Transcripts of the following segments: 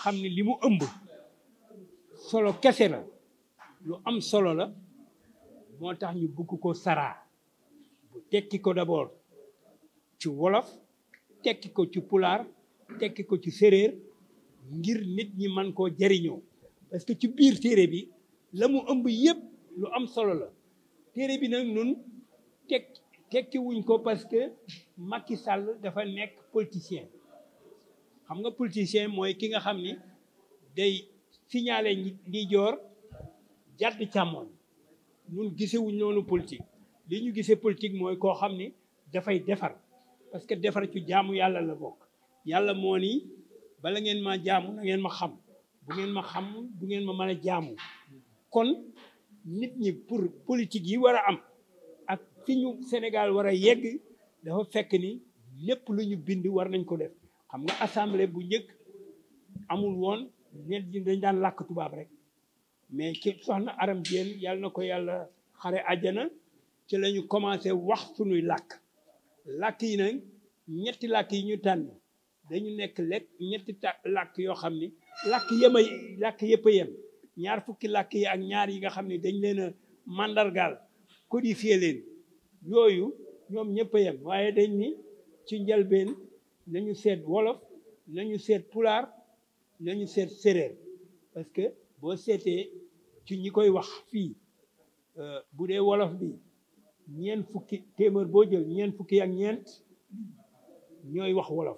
xam ne li mu ëmb solo kese la lu am solo la moo tax ñu bugg ko saraa bu tekki ko d'abord ci wolof tekki ko ci pulaar tekki ko ci séréer ngir nit ñi man koo jariñoo parce que ci biir téere bi la mu ëmb yépp lu am solo la téere bi nag nun tek tekki wuñ ko parce que Macky Sall dafa nekk politicien xam nga politicien mooy ki nga xam ni day signaler ndi joor jàdd càmmoñ ñun gisewuñ noonu politique li ñu gisee politique mooy koo xam ni dafay defar parce que defar ci jaamu yàlla la bokk yàlla moo ni bala ngeen ma jaamu na ngeen ma xam bu ngeen ma xam bu ngeen ma mën a jaamu kon nit ñi pour politique yi war a am ak fi ñu Sénégal war a yegg dafa fekk ni lépp lu ñu bind war nañ ko def xam nga assemblée bu njëkk amul woon ñet ñi dañ daan làkk tubaab rek mais ki soxna aram Diène yàlla na ko yàlla xare àjjana ci la ñu commencé wax sunuy làkk làkk yi nag ñetti làkk yi ñu tànn dañu nekk lekk ñetti ta làkk yoo xam ni làkk yema làkk yëpp a yem ñaar fukki làkk yi ak ñaar yi nga xam ne dañ leen a mandargaal codifié leen yooyu ñoom ñëpp a yem waaye dañ ni ci njëlbeen nañu seet wolof nañu seet pulaar nañu seet séréer parce que boo seetee ci ñi koy wax fii bu dee wolof bi ñeent fukki téeméer boo jël ñeent fukki ak ñeent ñooy wax wolof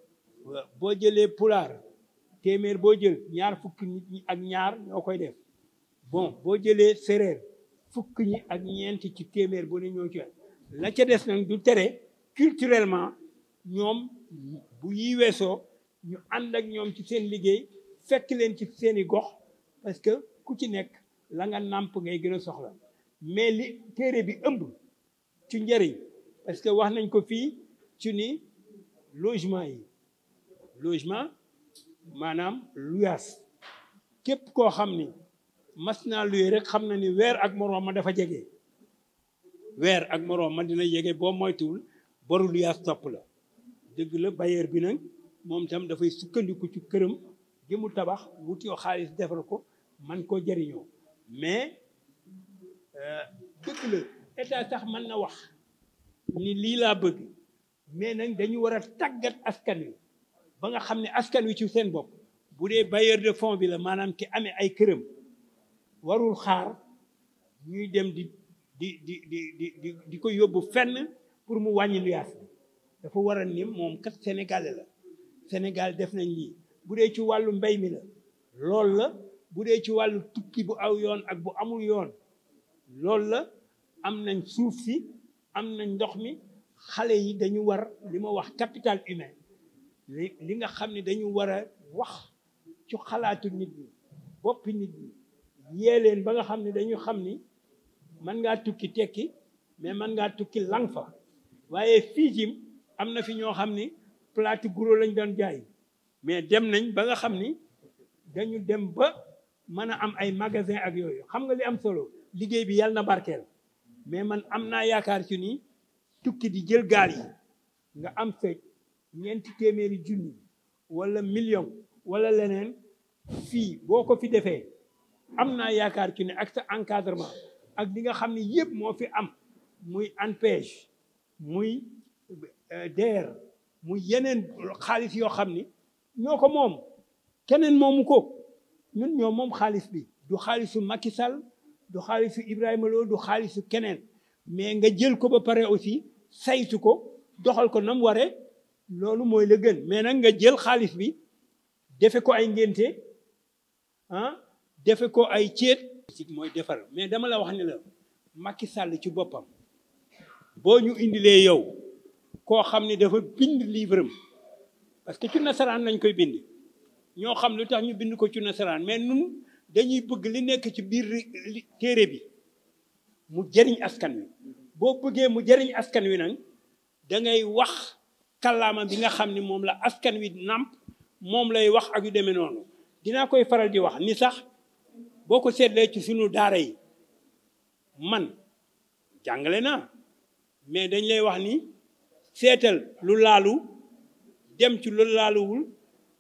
boo jëlee pulaar téeméer boo jël ñaar fukki nit ñi ak ñaar ñoo koy def bon boo jëlee séréer fukk ñi ak ñeent ci téeméer bu ne ñoo ci la ca des nag du tere culturellement ñoom bu yi weesoo ñu ànd ak ñoom ci seen liggéey fekk leen ci seeni gox parce que ku ci nekk la nga nàmp ngay gën a soxla mais li téere bi ëmb ci njëriñ parce que wax nañ ko fii ci ni logement yi logement maanaam luyaas képp koo xam ni mas naa luye rek xam na ni weer ak moroom ma dafa jege weer ak moroom ma dina jege boo moytuwul boru luyaas topp la dëgg la bailleur bi nag moom tam dafay sukkandiku ci këram gi mu tabax wuti xaalis defar ko man koo jëriñoo mais dëgg la état sax mën na wax ni lii laa bëgg mais nag dañu war a tàggat askan wi ba nga xam ne askan wi ci seen bopp bu dee bailleur de fonds bi la maanaam ki amee ay këram warul xaar ñuy dem di di di di di di ko yóbbu fenn pour mu wàññi luyaas bi dafa war a ni moom kat sénégalais la Sénégal def nañ lii bu dee ci wàllu mbay mi la loolu la bu dee ci wàllu tukki bu aw yoon ak bu amul yoon loolu la am nañ suuf si am nañ ndox mi xale yi dañu war li ma wax capital humain li li nga xam ne dañu war a wax ci xalaatu nit ñi boppi nit ñi yee leen ba nga xam ne dañu xam ni mën ngaa tukki tekki mais mën ngaa tukki lang fa waaye fii jim am na fi ñoo xam ni plate guro lañ doon jaay mais dem nañ ba nga xam ni dañu dem ba mën a am ay magasin ak yooyu xam nga li am solo liggéey bi yàlla na barkeel mais man am naa yaakaar ci ni tukki di jël gaal yi nga am fekk ñeenti téeméeri junni wala million wala leneen fii boo ko fi defee am naa yaakaar ci ne ak sa encadrement ak li nga xam ne yëpp moo fi am muy ANPEJ muy DER muy yeneen xaalis yoo xam ni ñoo ko moom keneen moomu ko ñun ñoo moom xaalis bi du xaalisu Macky Sall du xaalisu Ibrahima Lo du xaalisu keneen mais nga jël ko ba pare aussi saytu ko doxal ko nam waree loolu mooy la gën mais nag nga jël xaalis bi defe ko ay ngénte ah defe ko ay céet mooy defar mais dama la wax ni la Macky Sall ci boppam boo ñu indilee yow koo xam ni dafa bind livre am parce que ci nasaraan lañ koy bind ñoo xam lu tax ñu bind ko ci nasaraan mais nun dañuy bëgg li nekk ci biir téere bi mu jëriñ askan wi boo bëggee mu jëriñ askan wi nag da ngay wax kàllaama bi nga xam ni moom la askan wi nàmp moom lay wax ak yu demee noonu dinaa koy faral di wax ni sax boo ko seetlee ci sunu daara yi man jàngale naa mais dañ lay wax ni seetal lu laalu dem ci lu laaluwul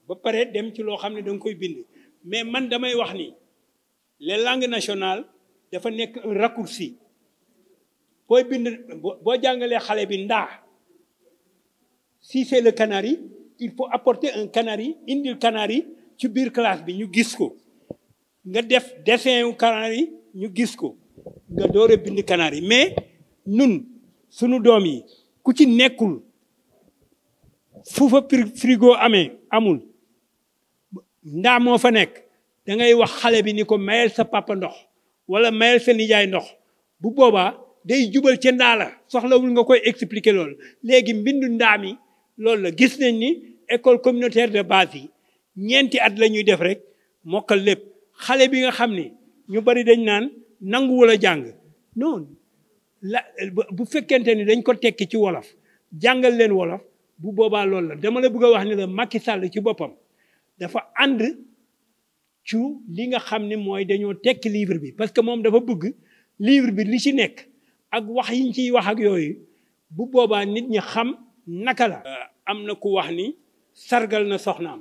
ba pare dem ci loo xam ne da nga koy bind mais man damay wax ni les langues nationales dafa nekk un raccourci booy bind boo jàngalee xale bi ndaa si c'est le canari il faut apporter un canari indil canari ci biir classe bi ñu gis ko nga def dessin wu canari ñu gis ko nga door a bind canari mais nun sunu doom yi ku ci nekkul fu fa frigo amee amul ndaa moo fa nekk da ngay wax xale bi ni ko mayel sa papa ndox wala mayel sa nijaay ndox bu boobaa day jubal ca ndaa la soxlawul nga koy expliquer loolu léegi mbindu ndaa mi loolu la gis nañ ni école communautaire de base yi ñeenti at la ñuy def rek mokkal lépp xale bi nga xam ni ñu bari dañ naan nanguwul a jàng non la bu fekkente ni dañ ko tekki ci wolof jàngal leen wolof bu boobaa loolu la dama la bëgg a wax ni la Macky Sall ci boppam dafa ànd ci li nga xam ni mooy dañoo tekki livre bi parce que moom dafa bëgg livre bi li ci nekk ak wax yiñ ciy wax ak yooyu bu boobaa nit ñi xam naka la am na ku wax ni sargal na soxnaam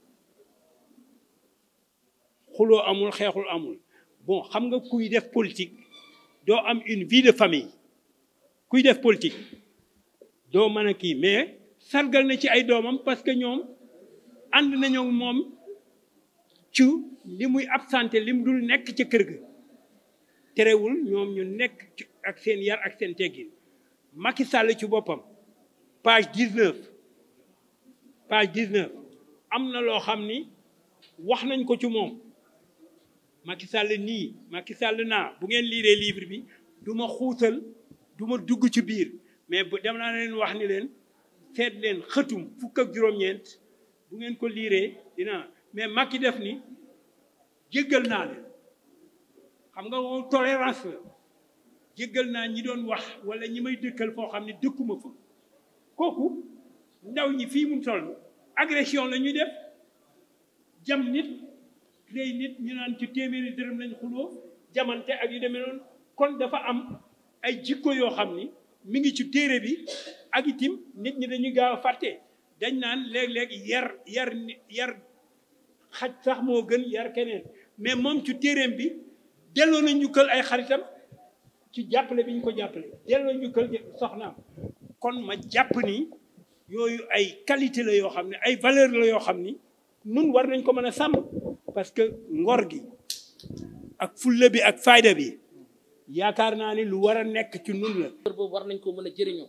xuloo amul xeexul amul bon xam nga kuy def politique doo am une vie de famille kuy def politique doo mën a kii mais sargal na ci ay doomam parce que ñoom ànd nañoo moom ci li muy absenté li mu dul nekk ca kër ga terewul ñoom ñu nekk ak seen yar ak seen teggin Macky Sall ci boppam page 19 page 19 am na loo xam ni wax nañ ko ci moom Macky Sall nii Macky Sall naa bu ngeen liiree livre bi du ma xuutal du ma dugg ci biir mais bu dem naa leen wax ni leen seet leen xëtum fukk ak juróom-ñeent bu ngeen ko liiree dina mais Macky def ni jéggal naa leen xam nga moom tolérance la jéggal naa ñi doon wax wala ñi may dëkkal foo xam ne dëkkuma fa kooku ndaw ñi fii mu toll agression la ñuy def jam nit rey nit ñu naan ci téeméeri dërëm lañ xuloo jamante ak yu demee noonu kon dafa am ay jikko yoo xam ni mi ngi ci téere bi ak itim nit ñi dañuy gaaw a fàtte dañ naan léeg-léeg yar yar yar xaj sax moo gën yar keneen mais moom ci téereem bi delloo na njukkal ay xaritam ci jàppale bi ñu ko jàppale delloo njukkal soxnaam kon ma jàpp ni yooyu ay qualité la yoo xam ne ay valeur la yoo xam ni nun war nañ ko mën a sàmm parce que ngor gi ak fulla bi ak fayda bi yaakaar naa ni lu war a nekk ci nun la boobu war nañ ko mën a jëriñoo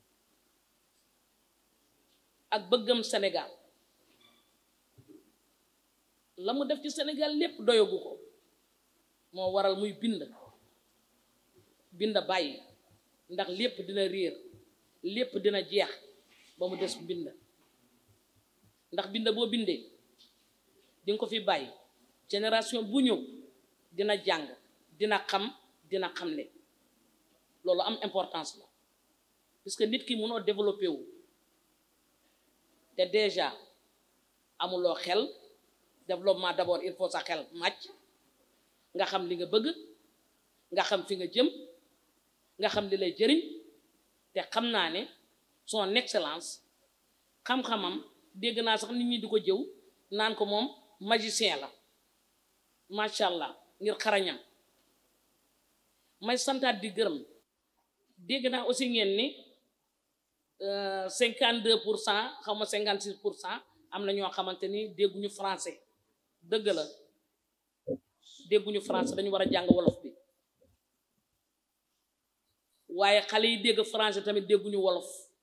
ak bëggam Sénégal la mu def ci Sénégal lépp doyagu ko moo waral muy bind bind bàyyi ndax lépp dina réer lépp dina jeex ba mu des bind ndax bind boo bindee di nga ko fi bàyyi génération bu ñëw dina jàng dina xam dina xamle loolu am importance la puisque nit ki mënoo développé wu te déjà amuloo xel développement d'abord il faut sa xel màcc nga xam li nga bëgg nga xam fi nga jëm nga xam li lay jëriñ te xam naa ne son excellence xam-xamam dégg naa sax nit ñi di ko jëw naan ko moom magicien la macha allah ngir xarañam may santaat di gërëm dégg naa aussi ngeen ni cinquante deux pour cent xaw ma cinquante six pour cent am na ñoo xamante ni dégguñu français dëgg la dégguñu français dañu war a jàng wolof bi waaye xale yi dégg français tamit dégguñu wolof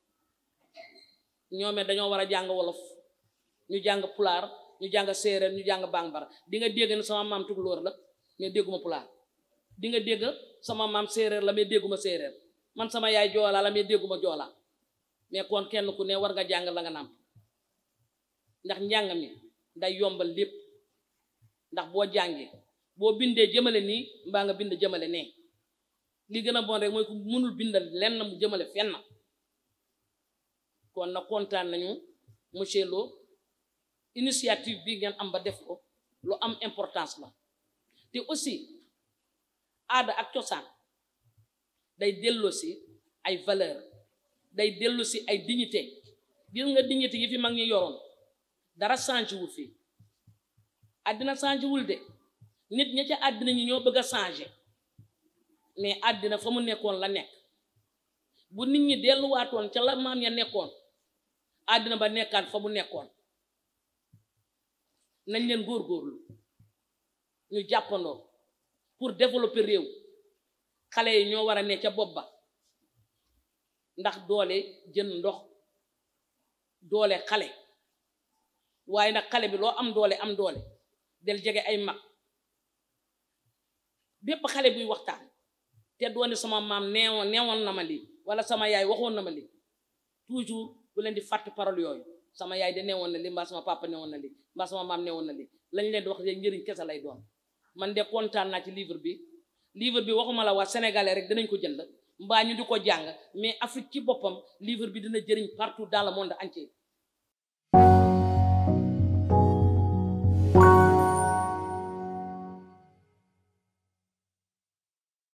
ñoome dañoo war a jàng wolof ñu jàng pulaar ñu jàng séeréer ñu jàng bambara di nga dégg ne sama maam tukulóor la mais dégguma pulaar di nga dégg sama maam séeréer la mais dégguma séeréer man sama yaay joolaa la mais dégguma joolaa mais kon kenn ku ne war nga jàng la nga nàmp ndax njàng mi day yombal lépp ndax boo jàngee boo bindee jëmale nii mbaa nga bind jëmale nee li gën a bon rek mooy ku mënul bindal lenn mu jëmale fenn kon na kontaan nañu monsieur Lo initiative bi ngeen am ba def ko lu am importance la te aussi aada ak cosaan day delloo si ay valeur day dellu si ay dignité gis nga dignité yi fi mag ñi yoroon dara changé wul fii àddina changé wul de nit ña ca àddina ñi ñoo bëgg a changé mais àddina fa mu nekkoon la nekk bu nit ñi delluwaatoon ca la maam ya nekkoon àddina ba nekkaat fa mu nekkoon nañ leen góorgóorlu ñu jàppandoo pour développer réew xale yi ñoo war a ne ca bopp ba ndax doole jën ndox doole xale waaye nag xale bi loo am doole am doole del jege ay mag bépp xale buy waxtaan te doone sama maam neewoon neewoon na ma lii wala sama yaay waxoon na ma lii toujours bu leen di fàtt parole yooyu sama yaay de neewoon na lii mbaa sama papa neewoon na lii mbaa sama maam neewoon na lii lañ leen di wax de njëriñ kese lay doon man de kontaan naa ci livre bi livre bi waxuma la waa sénégalais rek dinañ ko jënd mbaa ñu di ko jàng mais Afrique ci boppam livre bi dina jëriñ partout dans le monde entier